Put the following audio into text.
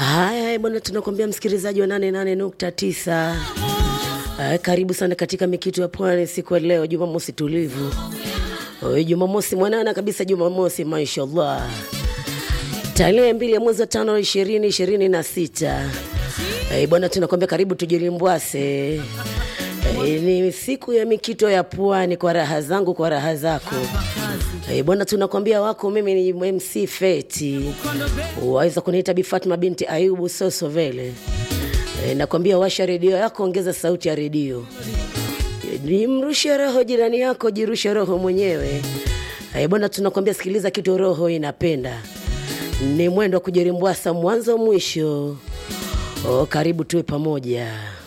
Haya bwana, tunakwambia msikilizaji wa 88.9 uh, karibu sana katika mikitu ya pwani siku ya leo, Jumamosi tulivu, uh, Jumamosi mwanana kabisa, Jumamosi mashallah, tarehe mbili ya mwezi wa tano ishirini ishirini na sita. Uh, bwana, tunakwambia karibu tujilimbwase. Uh, ni siku ya mikito ya pwani, kwa raha zangu, kwa raha zako. Eh, bwana tunakwambia wako, mimi ni MC Feti, waweza kuniita Bi Fatma binti Ayubu Soso vele. Eh, nakwambia washa redio yako, ongeza sauti ya redio, Eh, nimrushe roho jirani yako, jirushe roho mwenyewe. Eh, bwana tunakwambia sikiliza kitu roho inapenda, ni mwendo wa kujirimbwasa mwanzo mwisho. Oh, karibu tuwe pamoja.